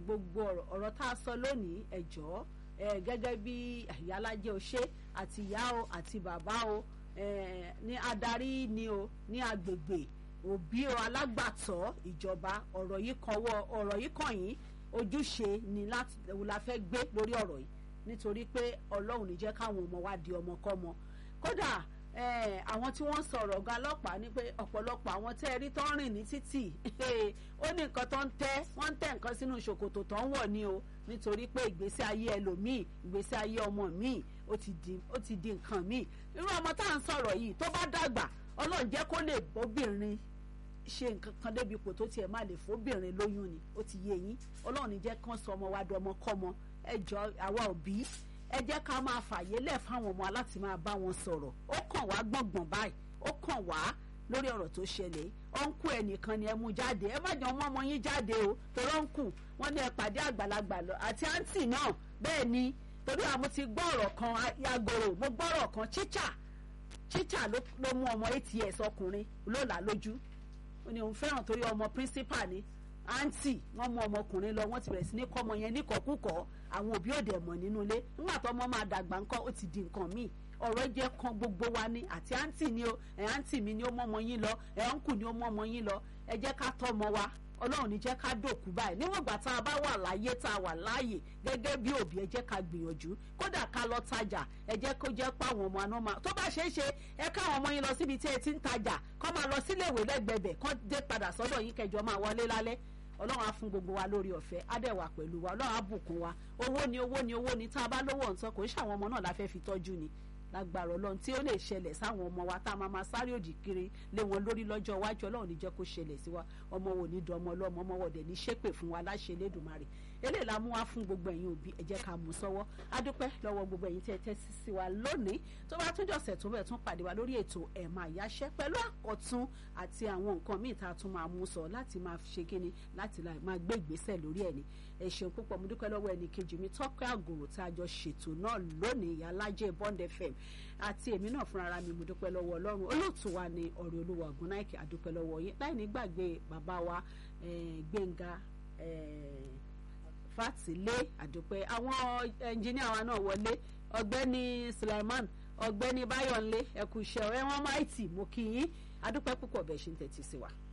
gbogbo ọ̀rọ̀ tá a sọ lónìí ẹ jọ̀ọ́ gẹ́gẹ́ bí ìyálájẹ́ o ṣe àti ìyá o àti bàbá o ní adarí ni o ní agbègbè òbí o alágbàtọ́ ìjọba ọ̀rọ̀ yìí kan wọ ọ̀rọ̀ yìí kàn yín ojúṣe ni la fẹ́ gbé lórí ọ̀rọ̀ yìí nítorí pé ọlọ́run ní jẹ́ káwọn ọmọ wa di ọmọkọ́mọ kódà àwọn tí wọ́n sọ̀rọ̀ ọ̀gá ọlọ́pàá ní pé ọ̀pọ̀lọpọ̀ àwọn tẹ́ ẹ rí tó ń rìn ní títì ó ní nǹkan tó ń tẹ́ wọ́n ń tẹ́ nǹkan sínú ṣòkòtò tó ń wọ̀ ni o nítorí pé ìgbésí ayé ẹlòmíì ìgbésí ayé ọmọ míì ó ti di nǹkan míì irú ọmọ tá à ń sọ̀rọ̀ yìí tó bá dàgbà ọlọ́run jẹ́ kó lè bóbìnrin ṣe nǹkan kan débi ipò tó tiẹ̀ máa lè fóbìnrin lóyún ni ó ti yé yín ọlọ́run ní jẹ́ kán sọ ọmọ wa dọmọ kọ́mọ ẹ jọ àwa òbí ẹ jẹ́ ká máa fàyè lẹ̀ fáwọn ọmọ láti máa bá wọn sọ̀rọ̀ ó kàn wá gbọ̀ngbọ̀n báyìí ó kàn wá lórí ọ̀rọ̀ tó ṣẹlẹ̀ ọ̀nkù ẹnìkan ni ẹ mú jáde ẹ má jọ mọ́ ọmọ yín jáde o torí ọ̀nkù wọn ní ẹ pàdé àgbàlagbà lọ àti àǹtì náà bẹ́ẹ̀ ni torí àwọn ti gbọ́ ọ̀rọ̀ kan yagoro mo gbọ́ ọ̀rọ̀ kan chicha chicha ló mú ọmọ eight years ọkùnrin ló là lójú ó ní òun fẹ́ràn torí ọmọ principal ni àǹtí wọ́n mú ọmọkùnrin lọ wọ́n ti bẹ̀rẹ̀ sí ní kọ́ ọmọ yẹn níkọ̀kúkọ̀ àwọn òbí òde mọ̀ nínú ilé nígbà tó ọmọ máa dàgbà ńkọ́ ó ti di nǹkan míì ọ̀rọ̀ jẹ́ kan gbogbo wa ni àti àǹtí ni o ẹ̀ àǹtí mi ni ó mọ́ ọmọ yín lọ ẹ̀ ọ̀nkù ni ó mọ́ ọmọ yín lọ ẹ jẹ́ ká tọ́ ọmọ wa ọlọ́run ní jẹ́ ká dòkú báyìí níwọ̀n ìgbà tá a bá wà láyé tá a wà láàyè gẹ́gẹ́ bí òbí ẹ jẹ́ ká gbìyànjú kódà ká lọ tajà ẹ jẹ́ kó jẹ́ pé àwọn ọmọ àná máa tó bá ṣeé ṣe ẹ káwọn ọmọ yín lọ síbi tí ẹ ti ń tajà kọ́ máa lọ síléèwé lẹ́gbẹ̀bẹ̀ kọ́ dé padà sọ́dọ̀ yín kẹjọ máa wọlé lálẹ́ ọlọ́run á fún gbogbo wa lórí ọ̀fẹ́ á dẹ̀ wà pẹ̀lú wa ọlọ́run á bùkún wa owó ni owó ni owó ni tá a bá lówó ọ̀ǹtọ́ kò ń ṣàwọn ọmọ náà la fẹ́ fi tọ́jú ni lágbára ọlọ́run tí ó lè ṣẹlẹ̀ sáwọn ọmọ wa tá a máa ma sáré òdì kiri lé wọn lórí lọ́jọ́ iwájú ọlọ́run ní jẹ́ kó ṣẹlẹ̀ sí wa ọmọ wo ní dọmọ ọlọ́mọ ọmọ wọ̀dẹ̀ ní ṣépè fún wa láṣẹ Elédùmarè eléyìí la mú wá fún gbogbo ẹ̀yin òbí ẹ jẹ́ ká mú sọ́wọ́ adúpẹ́ lọ́wọ́ gbogbo ẹ̀yin tí ẹ tẹ́sí sí wa lónìí tó bá tún jọ̀sẹ̀ tó bẹ̀ tún pàdé wa lórí ètò ẹ̀ máa yáṣẹ́ pẹ̀lú àkọ́tún àti àwọn nǹkan míì tá a tún máa mú sọ láti máa ṣe kíni láti máa gbé ìgbésẹ̀ lórí ẹ̀ ni ẹ ṣeun púpọ̀ mo dúpẹ́ lọ́wọ́ ẹnì kejì mi tọ́pẹ́ àgòrò tá a jọ ṣètò náà lónìí ìyálájẹ́ Bond FM àti èmi náà fúnra ara mi mo dúpẹ́ lọ́wọ́ ọlọ́run olóòtú wa ni ọ̀rẹ́ olúwa ògúnnáìkè àdúpẹ́ lọ́wọ́ yín láì ní gbàgbé bàbá wa gbẹ̀ngà fàtìlé àdúpẹ́ àwọn ẹnjìníà wa náà wọlé ọ̀gbẹ́ni Suleiman ọ̀gbẹ́ni Báyọ̀nlé ẹ̀kú iṣẹ́ ẹ̀ wọ́n máìtì mo kí yín adúpẹ́ púpọ̀ bẹ́ẹ̀ ṣe ń tẹ̀tí sí wa.